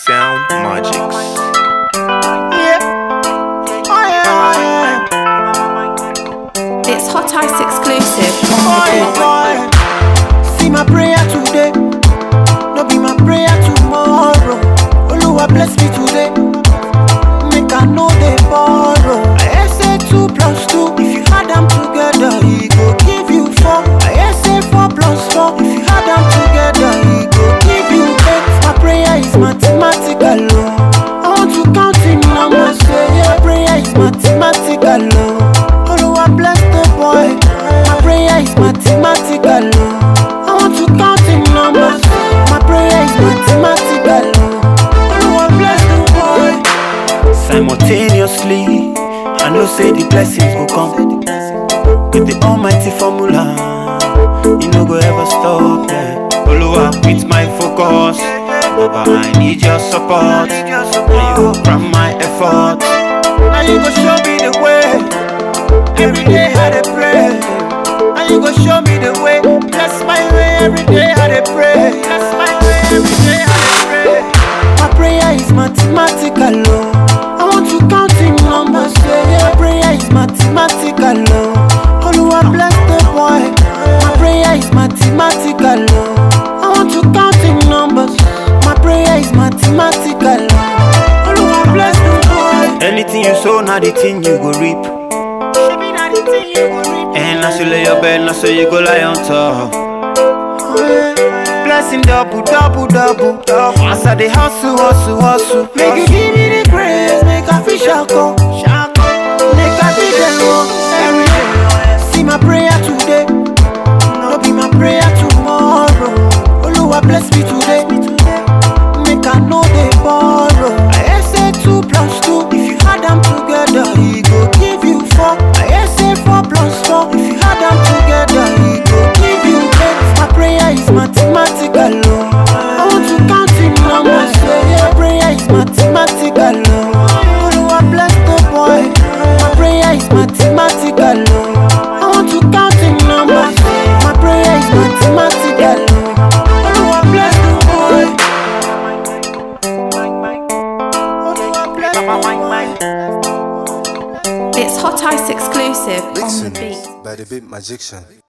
Sound Magics. Yeah. Oh yeah, oh yeah. It's Hot Ice exclusive. Boy, boy. See my prayer today. No be my prayer tomorrow. Oluwa bless me today. Make I know they borrow. I say two plus two. If you add them together, he go give you four. I say four plus four. If you add them together, he go give you eight. My prayer is mathematical. oh. I want to count in numbers. Yeah, yeah. Prayer is mathematical. oh. Oluwa bless the boy. My prayer is mathematical. oh. I want to count in numbers. My prayer is mathematical. oh. Oluwa bless the boy. Simultaneously, I know say the blessings will come with the almighty formula. You no go ever stop. Yeah. Oluwa with my focus. Baba, I need your support. Now you from my effort. Now you go show me the way. Every day I dey pray. Now you go show me the way. Bless my way every day I dey pray. Bless my way every day I dey pray. My prayer is mathematical, oh. I want to count in numbers, yeah, yeah. Prayer is mathematical, oh. Oluwa bless the boy. My prayer is mathematical, oh. I want to count in numbers. My prayer is mathematical, oh. Oluwa bless the boy. Anything you sow, now the thing you go reap. And as you lay your bed, now so you go lie on top. Blessing double, double, double, double. As I dey hustle, hustle, hustle. Make you give me the grace, make I fish shako, shako. Make I be the Lord every day. See my prayer today, no be my prayer tomorrow. Oluwa bless me today, make I know they borrow. I say two plus two, if you add them together, he go give you four. I say four plus four, if you add them together, he go give you eight. My prayer is mathematical, oh. I want to count in numbers, yeah, yeah. Prayer is mathematical, oh. Oluwa bless the boy. My prayer is mathematical, oh. I want to count in numbers. My prayer is mathematical, oh. Oluwa bless the boy. Oluwa bless the boy. It's Hot Ice exclusive on the Mixing beat. by the Beat Magician.